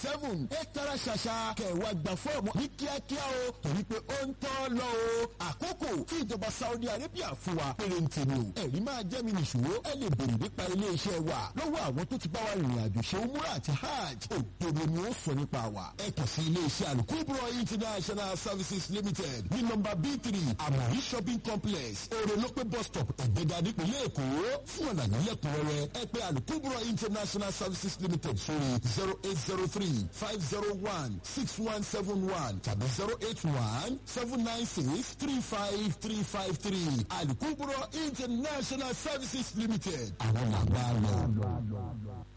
seven ẹ tara ṣàṣà kẹwàá gba fọ́ọ̀mù ní kíákíá o torí pé ó ń tọ́ lọ o àkókò tí ìjọba Saudi Arabia fún wa pérénte ni o ẹ̀rí máa jẹ́ mi nìṣó ẹ lè bèrè nípa iléeṣẹ́ wa lọ́wọ́ àwọn tó ti bá wa rìnrìn àjò ṣe umura àti hajj òdodo ni ó sọ nípa wa ẹ kàn sí iléeṣẹ́ alukubro international services limited ní nọ́mbà b three amori shopping complex orolope bus stop ẹ̀gbẹ́dà nípìnlẹ̀ èkó fún ọ̀nà nílẹ̀kùnrẹ́rẹ́ ẹ pè alukubro international services limited sórí zero eight zero three five zero one six one seven one tàbí zero eight one seven nine six three five three five three alukubro international services limited àwọn làgbà lọ.